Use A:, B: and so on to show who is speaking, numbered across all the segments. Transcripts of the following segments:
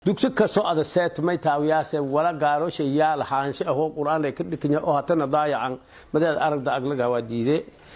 A: dugsi kasoo ada seetmay taawiyaase wala gaarosha yaal haanshe ahoo qur-aan ay ka dhikanya oo hatana daayacan madeed aragda aglaga waa diide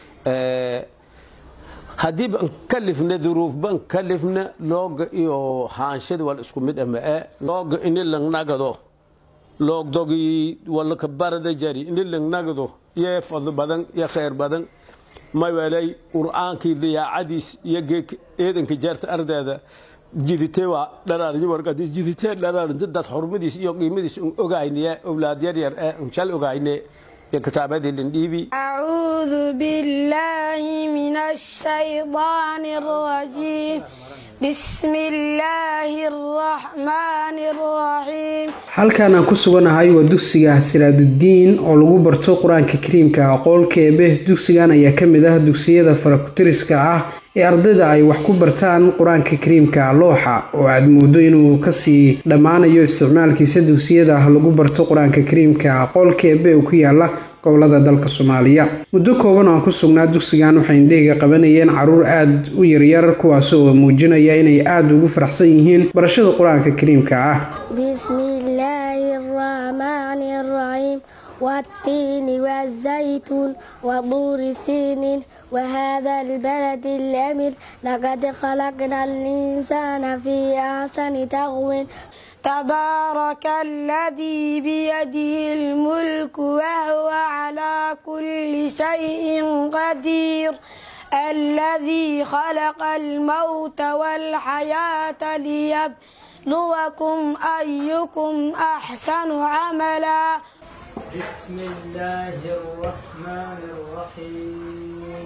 A: haddii ban kalifna duruufban kalifna looga iyo haanshada wal isku mid ama e looga ini langnagado loogdogi walaka barada jari ini langnagado yee fadlo badan iyo khayr badan maywelay qur-aankii dayaacadiis iyo geek eedanka jeerta ardeeda jidite waa dharaarnyo warqadiis jidite dharaarnta dad xurmadiis iyo qiimadiis un ogayniye owlaad yar yar ee un shal ogayne iyo kitaabadii lindhiibi
B: أعوذ بالله من الشيطان الرجيم بسم الله الرحمن الرحيم
C: halkan aan ku suganahay waa dugsiga siraaduddiin oo lagu barto qur-aanka kariimka aqoolka eebe dugsigan ayaa ka mid ah dugsiyada farakutiriska ah ee ardayda ay wax ku bartaan qur-aanka kariimka looxa oo aad moodo inuu kasii dhammaanayo isticmaalkiisa dugsiyada lagu barto qur-aanka kariimka aqoolka eebe oo ku yaala gobolada dalka soomaaliya muddo kooban oo aan ku sugnaa dugsigan waxay indhehiga qabanayeen caruur aad u yaryar kuwaas oo muujinaya inay aada ugu faraxsan yihiin barashada qur-aanka kariimka ah
D: بسم الله الرحمن الرحيم والتين والزيتون وطور سين وهذا البلد الأمير لقد خلقنا الإنسان في أحسن تقويم
B: تبارك الذي بيده الملك وهو على كل شيء قدير الذي خلق الموت والحياة ليبلوكم أيكم أحسن عملا
E: بسم الله الرحمن الرحيم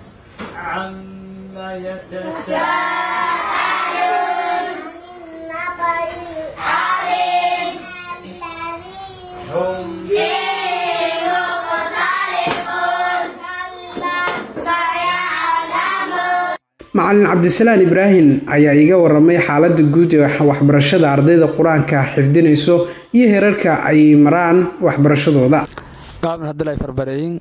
E: عما يتساءلون هم
C: macalin cabdisalaan ibraahim ayaa iga waramay xaalada guud ee waxbarashada ardayda qur-aanka xifdinayso iyo heerarka ay maraan waxbarashadooda
F: qaabna hadalay farbareeyin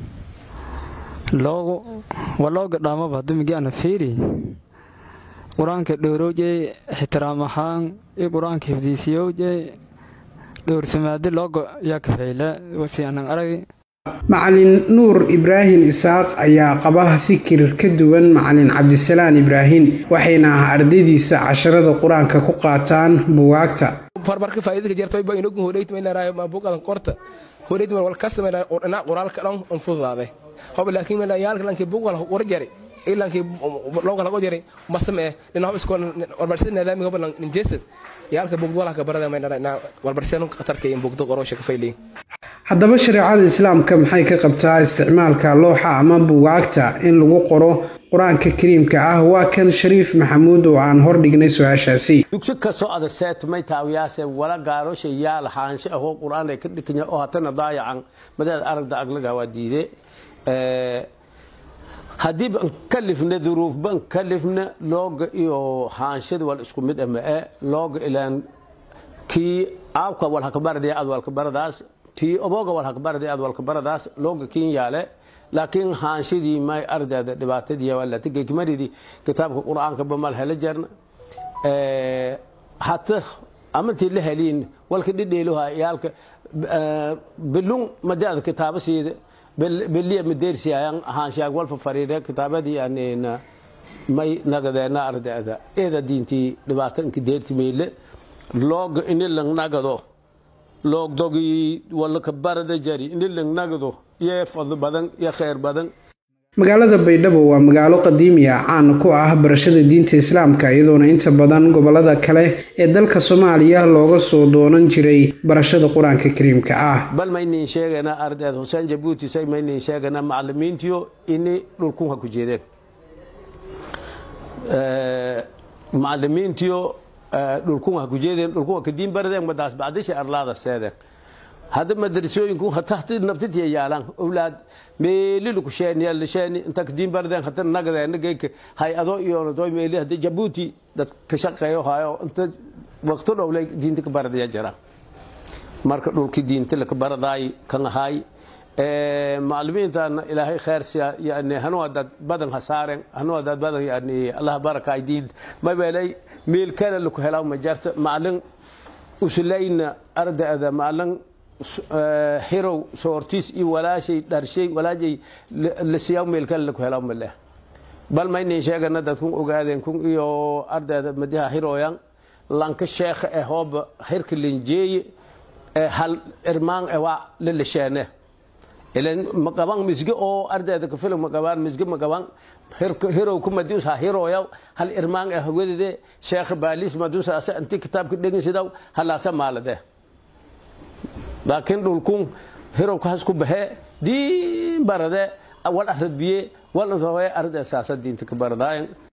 F: loogu walooga dhaamaba dumigi ana fiiri qur-aanka dhowrowje ixtiraam ahaan iyo qur-aanka hifdiisiyowje dhowrsamaadi loogo yaa kafeyle wasi anan arag
C: macalin nuur ibraahim isaaq ayaa qaba fikir ka duwan macalin cabdisalaan ibraahim waxayna ardaydiisa casharada qur-aanka ku qaataan buwaagta
G: farbarka faa'iidada jirta ba inagu horeeyt ma ilaa ma buuqadan qorta horeeyt ma wal kasma ilaa qurna qoraalka dhan on fududaaday hob laakiin ma yaalka lanki buuqal qor jari ilaanki looga lago jari masame lina hob iskool warbarsid nidaamka hob lan jeesad yaalka buuqd wala ka barada ma ilaa warbarsid qatarka in buuqdo qorosha ka fayliin
C: haddaba shareecada islaamka maxay ka qabtaa isticmaalka looxa ama buwaagta in lagu qoro qur-aanka kariimka ah waa kan shariif maxamuud oo aan hordhignay su-aashaasi
A: dugsi kasoo ada seetmay taawiyaase wala gaarosha yaal haanshe ahoo qur-aan ay ka dhikanya oo hatana daayacan madeed aragda aglaga waa diide haddii ban kalifna duruufban kalifna looga iyo haanshada wal isku mid ama e looga ilaan kii aabka walhakabaradiya ad walkabaradaas tii oboga walhakabaradiya ad walkabaradaas looga kiin yaale laakiin haanshadii may ardayda dhibaatadii walata geekmaridii kitaabka qur-aanka bamal hela jarna hata amantii la heliin walka dhidheeluha yaalka bilung madaada kitaaba siida beliya madeersiayan haanshaag walfa fariire kitaabadii anina may nagadeena ardayda eeda diintii dhibaato inka deerti meyle looga ini langnagado loogdogii walaka barada jari ini langnagado yee fadlo badan iyo khayr badan
C: magaalada baydhabo waa magaalo qadiimi ah caan ku ah barashada diinta islaamka iyadoona inta badan gobolada kale ee dalka soomaaliya looga soo doonan jiray barashada qur-aanka kariimka ah
A: bal maynin sheegana ardayda xuseen jabuuti say maynin sheegana macalimiintiyo ini dhulkunha ku jeedeen macalimiintiyo dhulkunha ku jeedeen dhulkunha kadiin baradeen madaas bacdisha arlaada seedeen hadda madrasooyinku hatahti naftitiya yaalan owlaad meelilu kusheeni lisheeni inta kadiin baradeen hata nagadeena geyka hay-ado iyo doy meeli hadda jabuuti dad ka shaqeeyo hayo inta waqto dhowlay diinta ka baradaya jiraan marka dhulkii diinta laka baradaay kan ahaay macalimiintaana ilaahay khayr siya yani hanu hadaad badan ha saaren hanu hadaad badan yani allah barakaay diin mabeelay meel kale laku helaa ma jarta maalin uslayna ardayda maalin hirow soortiis iyo walaashay dharshay walaashay la siyaa meel kale laku helaa ma leh bal ma inay sheegana dadkun ogaadeen kun iyo ardayda madiha hirooyan lanka sheekha ee hooba hirka linjeeye ee hal irmaan ee waa la lisheene ilan ma qaban misge oo ardayda ka filan ma qabaan misge ma qaban hirow ku madius ha hirooya hal irmaan ee hawedede sheekha baalis madus asa inti kitaabka dhegeysidaw halaasa maalade laakiin dhulkun hirow ka hasku baxe diin barade wal aradbiye wal arday saasa diinta ka baradaayan